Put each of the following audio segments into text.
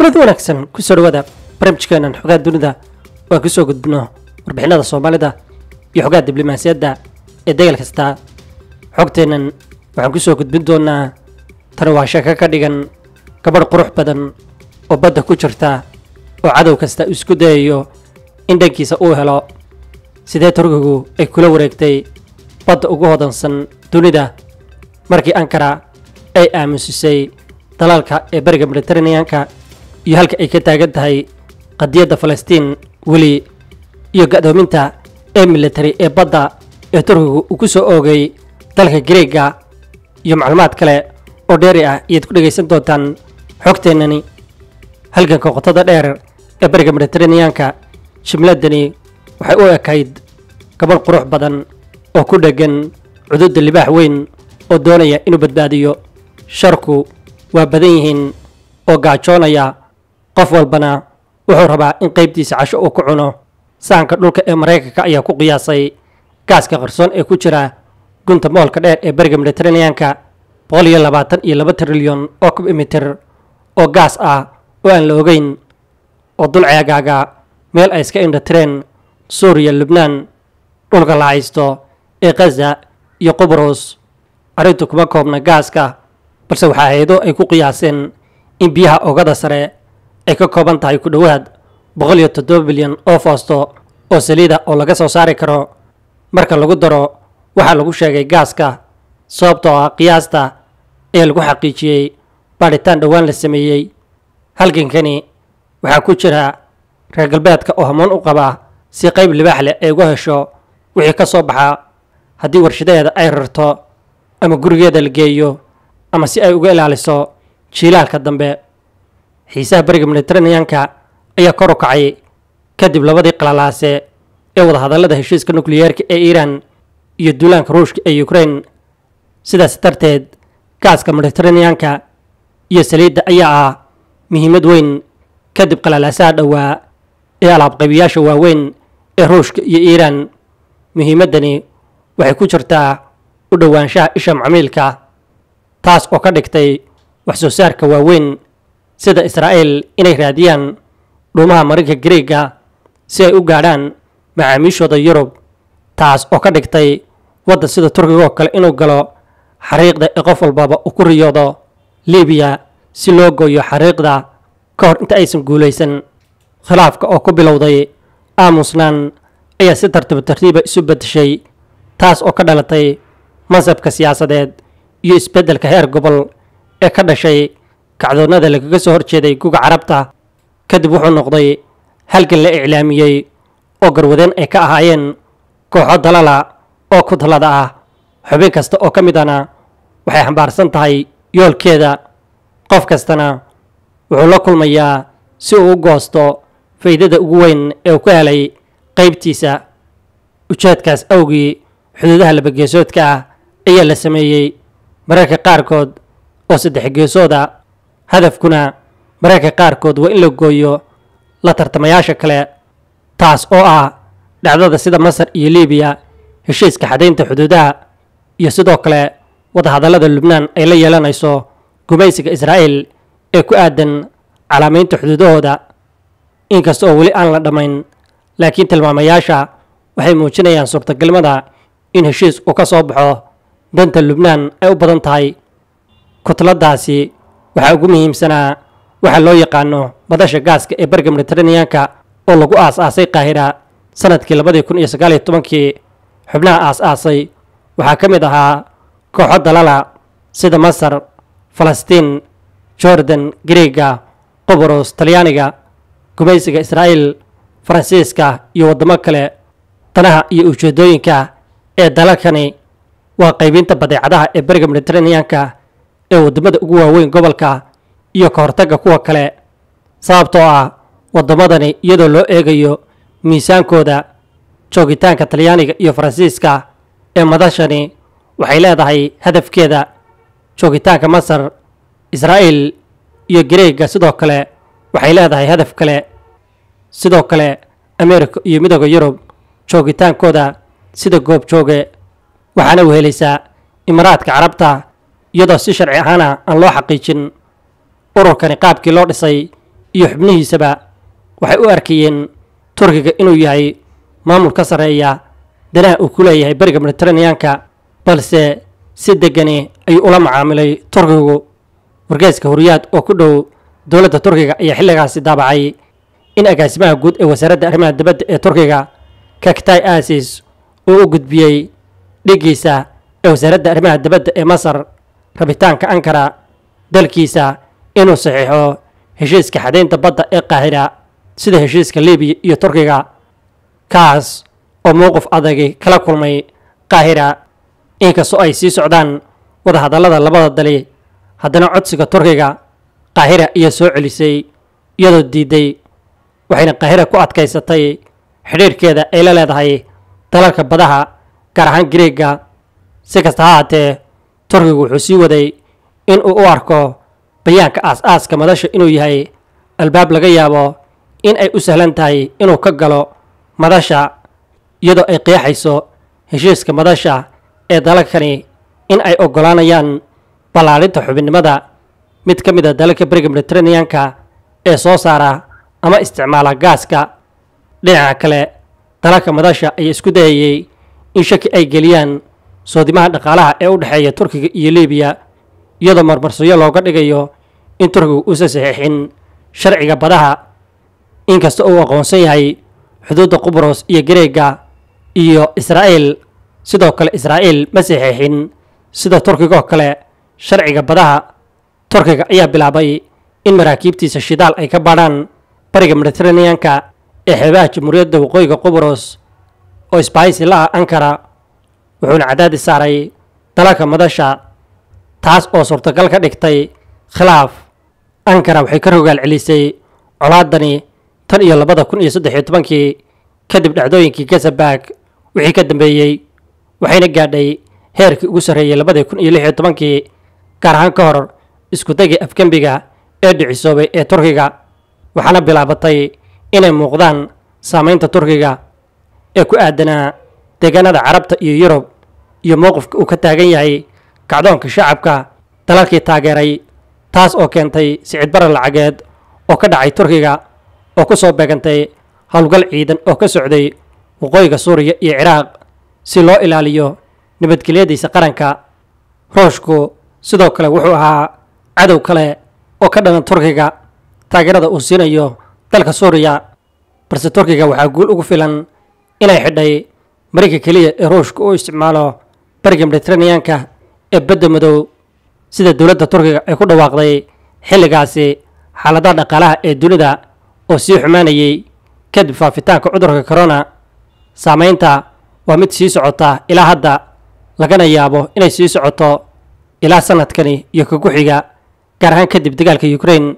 kuladi wanaagsan kusoo dhawaada barnaamijkeenan xogaa dunida oo aan kusoo gudbino warbixinada soomaalida iyo xogaa diblomaasiyadda ee degal kasta xogteennan waxaan kusoo gudbin doonaa tani waa sheeko ka dhigan gabadh qurux badan oo badda ku jirta oo cadow kasta uu isku dayayo in dhankiisa uu helo sidee turkigu ay kula wareegtay badda ugu hodansan dunida markii ankara ay aamusisay dalaalka ee bariga mediteraneanka iyo halka ay ka taagan tahay qadiyadda falastiin weli iyo gadoominta ee military ee badda ee turkigu uu ku soo oogay dalka greega iyo macluumaad kale oo dheeri ah iyaad ku dhegaysan doontaan xogteennani halganka qotada dheer ee bariga mediteraneanka jimladani waxay u ekayd gabadh qurux badan oo ku dheggan cududda libaax weyn oo doonaya inuu badbaadiyo sharku waa badan yihiin oo gaajoonaya qof walbana wuxuu rabaa in qaybtiisa casho uu ku cuno sahanka dhulka ee maraykanka ayaa ku qiyaasay gaaska qarsoon ee ku jira gunta moolka dheer ee bariga mediteraneanka boqol iyo labaatan iyo laba trilyon oo kubimitir oo gaas ah oo aan la ogeyn oo dul ceegaaga meel ay iska indhatireen suuriya lubnaan dhulka la haysto ee khaza iyo qubros arrintu kuma koobna gaaska balse waxaa hay-ado ay ku qiyaaseen in biyaha oogada sare ay ka kooban tahay ku dhowaad boqol iyo toddoba bilyan oo foosto oo saliida oo laga soo saari karo marka lagu daro waxaa lagu sheegay gaaska sababtoo ah qiyaasta ee lagu xaqiijiyey baadhitaan dhowaan la sameeyey halgankani waxaa ku jira reer galbeedka oo hamuun u qaba si qayb libaax leh ay uga hesho wixii ka soo baxa haddii warshadeeda ay rarto ama gurigeeda la geeyo ama si ay uga ilaaliso jiilaalka dambe xiisaha bariga mediteraneanka ayaa kor u kacay kadib labadii qalalaase ee wadahadallada heshiiska nukliyeerka ee iiraan iyo duulaanka ruushka ee ukraine sidaas darteed gaaska mediteraneanka iyo saliidda ayaa ah muhiimad weyn kadib qalalaasaha dhowaa ee alaabqaybiyaasha waaweyn ee ruushka iyo iiraan muhiimaddani waxay ku jirtaa u dhowaanshaha isha macmiilka taas oo ka dhigtay wax soo saarka waaweyn sida israa'iil inay raadiyaan dhuumaha marinka greega si ay u gaadhaan macaamiishooda yurub taas oo ka dhigtay waddan sida turkiga oo kale inuu galo xariiqda ee qof walbaba uu ku riyoodo libiya si loo gooyo xariiqda ka hor inta aysan guulaysan khilaafka oo ku bilowday aamusnaan ayaa si tartiib tartiiba isu beddeshay taas oo ka dhalatay mansabka siyaasadeed iyo isbeddelka heer gobol ee ka dhashay kacdoonnada lagaga soo horjeeday guga carabta kadib wuxuu noqday halgan la iclaamiyey oo garwadeen ay ka ahaayeen kooxo dalala oo ku talada ah xubin kasta oo ka midana waxay xambaarsan tahay yoolkeeda qof kastana wuxuu la kulmayaa si uu u goosto faydada ugu weyn ee uu ka helay qaybtiisa ujeedkaas awgii xuduudaha labageesoodka ah ayaa la sameeyey mararka qaarkood oo saddex geesooda hadafkuna mararka qaarkood waa in la gooyo la tartamayaasha kale taas oo ah dhacdada sida masar iyo libiya heshiiska xadaynta xuduudaha iyo sidoo kale wadahadallada lubnaan ay la yeelanayso gumaysiga israa'iil ee ku aadan calaamaynta xuduudahooda inkasta oo weli aan la dhammayn laakiin tilmaamayaasha waxay muujinayaan suurtagalnimada in heshiis uu ka soo baxo danta lubnaan ay u badan tahay kutladaasi waxaa ugu muhiimsanaa waxaa loo yaqaano madasha gaaska ee bariga mediteraneanka oo lagu aas-aasay qaahira sanadkii labadii kun iyo sagaal iyo tobankii xubnaha aas-aasay waxaa ka mid ahaa kooxo dalala sida masar falastiin jordan greega qubros talyaaniga gumaysiga israa'iil faransiiska iyo waddamo kale danaha iyo ujeedooyinka ee dalalkani waa qaybinta badeecadaha ee bariga mediteraneanka ee waddamada ugu waaweyn gobolka iyo ka hortagga kuwa kale sababtoo ah waddamadani iyadoo loo eegayo miisaankooda joogitaanka talyaaniga iyo faransiiska ee madashani waxay leedahay hadafkeeda joogitaanka masar israa'iil iyo gareega sidoo kale waxay leedahay hadaf kale sidoo kale ameerika iyo midooda yurub joogitaankooda sida goobjooge waxaana wehelaysaa imaaraadka carabta iyadoo si sharci ahaana aan loo xaqiijin ururkani qaabkii loo dhisay iyo xubnihiisaba waxay u arkayeen turkiga inuu yahay maamul ka sarreeya danaha uu ku leeyahay beriga mediteraneanka balse si degani ayuu ula macaamilay turkigu wargeyska horiyaad oo ku dhow dowladda turkiga ayaa xilligaasi daabacay in agaasimaha guud ee wasaaradda arrimaha dibadda ee turkiga kaktay asis uu u gudbiyey dhigiisa ee wasaaradda arrimaha dibadda ee masar rabitaanka ankara dalkiisa inuu saxiixo heshiiska xadaynta badda ee qaahira sida heshiiska libiya iyo turkiga kaas oo mowqif adagi kala kulmay qaahira inkastoo ay sii socdaan wadahadallada labada dali haddana codsiga turkiga qaahira ayaa soo celisay iyadoo diiday waxayna qaahira ku adkaysatay xidhiirhkeeda ay la leedahay dalalka badaha gaar ahaan greega si kasta ha haatee turkigu wuxuu sii waday in uu u arko bayaanka aas-aaska madasha inuu yahay albaab laga yaabo in ay u sahlan tahay inuu ka galo madasha iyadoo ay qeexayso heshiiska madasha ee dalalkani in ay oggolaanayaan ballaalinta xubinnimada mid ka mid a dalalka beriga mediteraneanka ee soo saara ama isticmaala gaaska dhinaca kale dalalka madasha ayaa isku dayayey in shaki ay geliyaan soodimaha dhaqaalaha ee u dhexeeya turkiga iyo libiya iyadoo marmarsiyo looga dhigayo in turkigu uusan saxiixin sharciga badaha inkasta uu aqoonsan yahay xuduudda qubros iyo gareega iyo israa'iil sidoo kale israa'iil ma saxiixin sida turkigoo kale sharciga badaha turkiga ayaa bilaabay in maraakiibtiisa shidaal ay ka baadhaan bariga mediteraneanka ee xeebaha jamhuuriyadda waqooyiga qubros oo isbahaysi la ah ankara wuxuuna cadaadis saaray dalalka madasha taas oo suurtagal ka dhigtay khilaaf ankara waxay ka rogaal celisay colaadani tan iyo labada kun iyo saddex iyo tobankii kadib dhacdooyinkii gasabag wixii ka dambeeyey waxayna gaadhay heerkii ugu sarreeyey labadii kun iyo lix iyo tobankii gaar ahaan ka hor iskudagii afgembiga ee dhicisoobay ee turkiga waxaana bilaabatay inay muuqdaan saamaynta turkiga ee ku aadanaa deegaanada carabta iyo yurub iyo mowqifka uu ka taagan yahay kacdoonka shacabka dalalkii taageeray taas oo keentay sicid barar lacageed oo ka dhacay turkiga oo ku soo beegantay howlgal ciidan oo ka socday waqooyiga suuriya iyo ciraaq si loo ilaaliyo nabadgelyadiisa qaranka ruushku sidoo kale wuxuu ahaa cadow kale oo ka dhalan turkiga taageerada uu siinayo dalka suuriya balse turkiga waxaa guul ugu filan inay xidhay marayka keliya ee ruushka u isticmaalo bariga mediteraneanka ee badda madow sida dowladda turkiga ay ku dhawaaqday xilligaasi xaaladaha dhaqaalaha ee dunida oo sii xumaanayay kadib faafitaanka cudurka corona saamaynta waa mid sii socota ilaa hadda lagana yaabo inay sii socoto ilaa sanadkani iyo ka ku-xiga gaar ahaan kadib dagaalka ukraine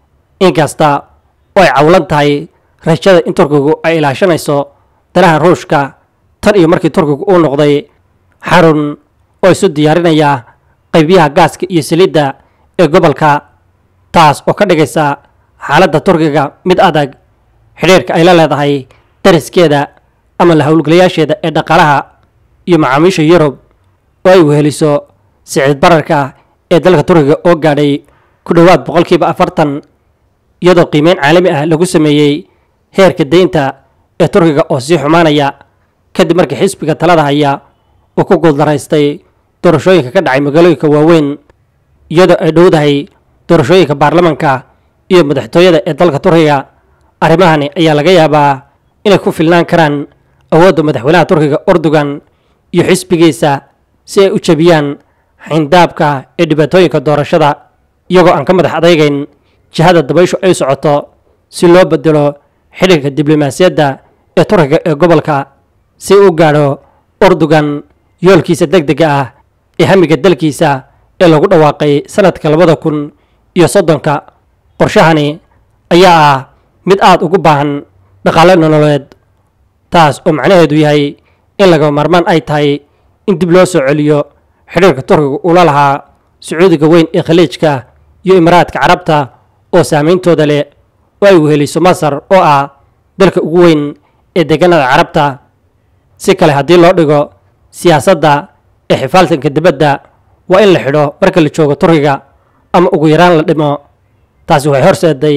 inkasta oo ay cawlan tahay rajada in turkigu ay ilaashanayso danaha ruushka tan iyo markii turkigu uu noqday xarun oo isu diyaarinaya qaybiyaha gaaska iyo saliidda ee gobolka taas oo ka dhigaysa xaaladda turkiga mid adag xidhiirka ay la leedahay dariskeeda ama la howlgalayaasheeda ee dhaqaalaha iyo macaamiisha yurub oo ay weheliso sicid bararka ee dalka turkiga oo gaadhay ku dhowaad boqolkiiba afartan iyadoo qiimeyn caalami ah lagu sameeyey heerka deynta ee turkiga oo sii xumaanaya kadib markii xisbiga talada haya uu ku guuldaraystay doorashooyinka ka dhacay magaalooyinka waaweyn iyadoo ay dhowdahay doorashooyinka baarlamanka iyo madaxtooyada ee dalka turkiga arrimahani ayaa laga yaabaa inay ku filnaan karaan awoodda madaxweynaha turkiga erdogan iyo xisbigiisa si ay u jebiyaan xayndaabka ee dhibaatooyinka doorashada iyagoo aan ka madax adaygayn jihada dabayshu ay socoto si loo bedelo xidhiirka diblomaasiyadda ee turkiga ee gobolka si u gaadho erdogan yoolkiisa deg dega ah ee hamiga dalkiisa ee lagu dhawaaqay sanadka labada kun iyo soddonka qorshahani ayaa ah mid aada ugu baahan dhaqaale nololeed taas oo macnaheedu yahay in laga maarmaan ay tahay in dib loo soo celiyo xidhiirka turkiga ula lahaa sacuudiga weyn ee khaliijka iyo imaaraadka carabta oo saameyntooda leh oo ay weheliso masar oo ah dalka ugu weyn ee deegaanada carabta si kale haddii loo dhigo siyaasadda ee xifaaltanka dibadda waa in la xidho marka la joogo turkiga ama ugu yaraan la dhimo taasi waxay horseeday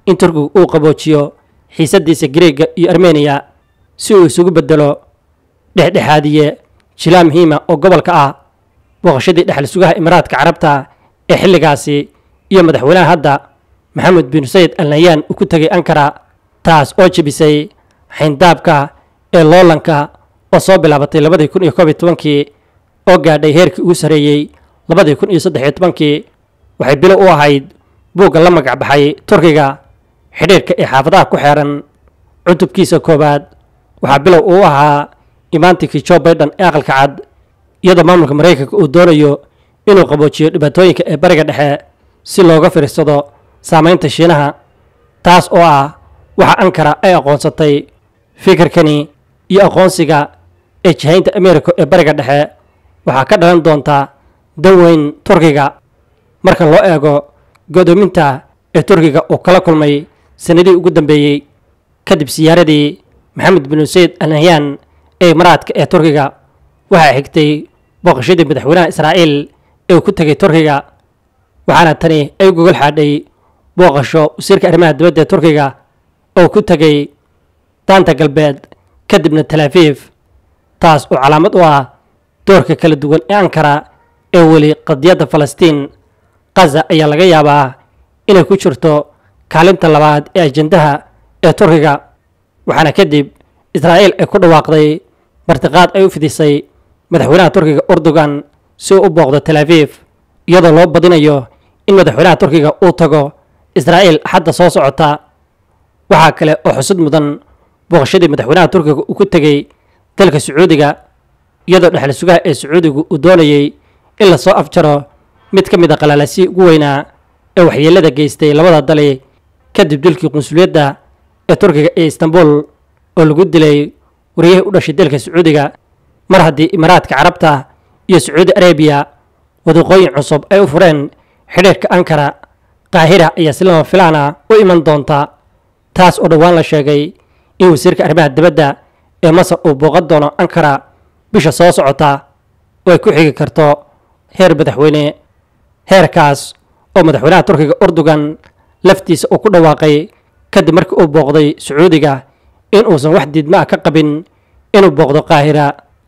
in turkigu uu qaboojiyo xiisadiisa greega iyo armeniya si uu isugu bedelo dhexdhexaadiye jilaa muhiima oo gobolka ah booqashadii dhexal sugaha imaaraadka carabta ee xilligaasi iyo madaxweynaha hadda maxamed bin sayid al nayaan uu ku tegay ankara taas oo jebisay xayndaabka ee loolanka oo soo bilaabatay labadii kun iyo koob iyo tobankii oo gaadhay heerkii ugu sarreeyey labadii kun iyo saddex iyo tobankii waxay bilo u ahayd buugga la magac baxay turkiga xidhiirka ee xaafadaha ku xeeran cutubkiisa koowaad waxaa bilow uu ahaa imaantinkii jo baiden ee aqalka cad iyadoo maamulka maraykanka uu doonayo inuu qaboojiyo dhibaatooyinka ee bariga dhexe si looga fiirsado saamaynta shiinaha taas oo ah waxa ankara ay aqoonsatay fikirkani iyo aqoonsiga ee jihaynta america ee bariga dhexe waxaa ka dhalan doonta dan weyn turkiga marka loo eego godoominta ee turkiga uu kala kulmay sanadihii ugu dambeeyey kadib siyaaradii maxamed bin sayid al nahyan ee imaraadka ee turkiga waxaa xigtay booqashadii madaxweynaha israa'iil ee uu ku tegay turkiga waxaana tani ay gogol xaadhay booqasho wasiirka arrimaha dibadda ee turkiga oo ku tegay daanta galbeed kadibna talaafiif taas oo calaamad u ah doorka kala duwan ee ankara ee weli qadiyadda falastiin kaza ayaa laga yaabaa inay ku jirto kaalinta labaad ee ajendaha ee turkiga waxaana kadib israa'iil ay ku dhawaaqday martiqaad ay u fidisay madaxweynaha turkiga erdogan si uu u booqdo talaafiif iyadoo loo badinayo in madaxweynaha turkiga uu tago israa'iil axadda soo socota waxaa kale oo xusud mudan booqashadii madaxweynaha turkiga uu ku tegey dalka sacuudiga iyadoo dhexal sugaha ee sacuudigu uu doonayey in lasoo afjaro mid ka mid a qalaalasii ugu weynaa ee waxyeelada geystay labada dali kadib dilkii qunsuliyadda ee turkiga ee istanbul oo lagu dilay wariyahii u dhashay dalka sacuudiga mar haddii imaaraadka carabta iyo sacuudi arabiya wadiiqooyin cusub ay u fureen xidhiirka ankara qaahira ayaa si lama filaana u iman doonta taas oo dhowaan la sheegay in wasiirka arrimaha dibadda ee masar uu booqan doono ankara bisha soo socota oo ay ku xigi karto heer madaxweyne heerkaas oo madaxweynaha turkiga erdogan laftiisa uu ku dhawaaqay kadib markii uu booqday sacuudiga in uusan wax diidma ah ka qabin inuu booqdo qaahira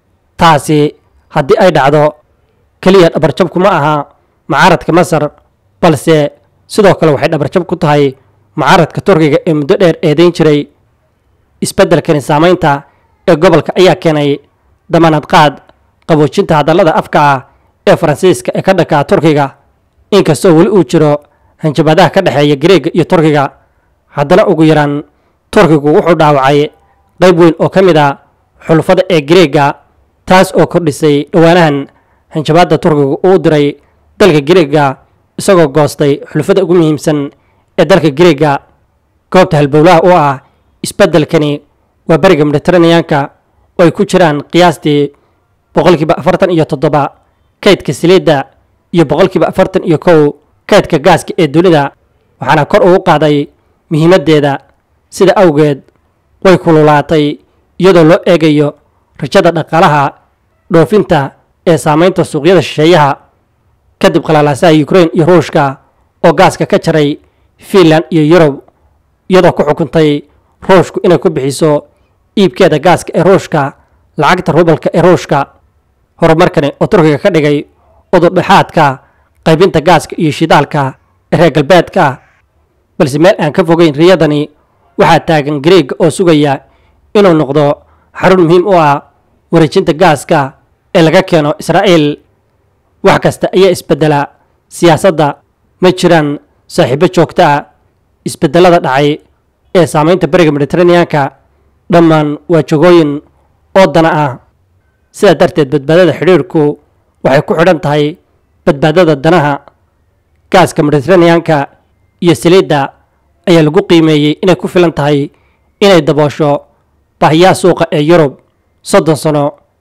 taasi haddii ay dhacdo keliya dhabarjabku ma aha mucaaradka masar balse sidoo kale waxay dhabarjab ku tahay mucaaradka turkiga ee muddo dheer eedayn jiray isbeddelkani saamaynta ee gobolka ayaa keenay damaanad qaad qaboojinta hadallada afka ah ee faransiiska ee ka dhankaa turkiga inkastoo weli uu jiro hanjabaadaha ka dhexeeya gareega iyo turkiga haddana ugu yaraan turkigu wuxuu dhaawacay qayb weyn oo ka mid a xulfada ee gareega taas oo kordhisay dhowaanahan hanjabaadda turkigu uu diray dalka gareega isagoo goostay xulfada ugu muhiimsan ee dalka gareega goobta halbowlaha u ah isbeddelkani waa beriga mediteraneanka oo ay ku jiraan qiyaastii boqolkiiba afartan iyo toddoba kaydka saliidda iyo boqolkiiba afartan iyo kow kaydka gaaska ee dunida waxaana kor ugu qaaday muhiimaddeeda sida awgeed way kululaatay iyadoo loo eegayo rajada dhaqaalaha dhoofinta ee saamaynta suuqyada shisheeyaha kadib qalaalaasaha ukrain iyo ruushka oo gaaska ka jaray fiinland iyo yurub iyadoo ku xukuntay ruushku inay ku bixiso iibkeeda gaaska ee ruushka lacagta rubalka ee ruushka horumarkani oo turkiga ka dhigay udurdhexaadka qaybinta gaaska iyo shidaalka ee reer galbeedka balse meel aan ka fogeyn riyadani waxaa taagan gareega oo sugaya inuu noqdo xarun muhiim u ah wareejinta gaaska ee laga keeno israa'iil wax kasta ayaa isbeddela siyaasadda ma jiraan saaxiibo joogto ah isbeddelada dhacay ee saamaynta beriga mediteraneanka dhammaan waa jogooyin oo dana ah sidaa darteed badbaadada xidhiirku waxay ku xidhan tahay badbaadada danaha gaaska mediteraneanka iyo saliidda ayaa lagu qiimeeyey inay ku filan tahay inay daboosho baahiyaha suuqa ee yurub soddon sano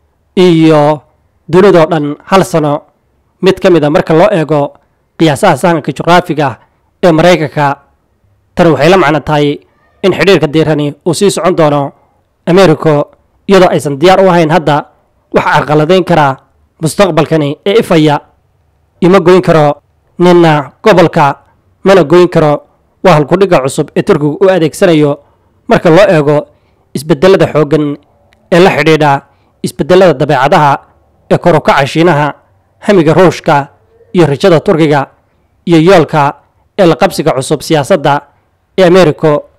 iyo dunidoo dhan hal sano mid ka mid a marka loo eego qiyaasaha sahanka juqraafiga ee maraykanka tani waxay la macno tahay in xidhiirka diirani uu sii socon doono americo iyadoo aysan diyaar u ahayn hadda waxa carqaladayn karaa mustaqbalkani ee ifaya ima goyn karo ninna gobolka mana goyn karo waa halkudhigga cusub ee turkigu u adeegsanayo marka loo eego isbedelada xooggan ee la xidhiidha isbedelada dabeecadaha ee kor u kaca shiinaha hamiga ruushka iyo rajada turkiga iyo yoolka ee la qabsiga cusub siyaasadda ee ameeriko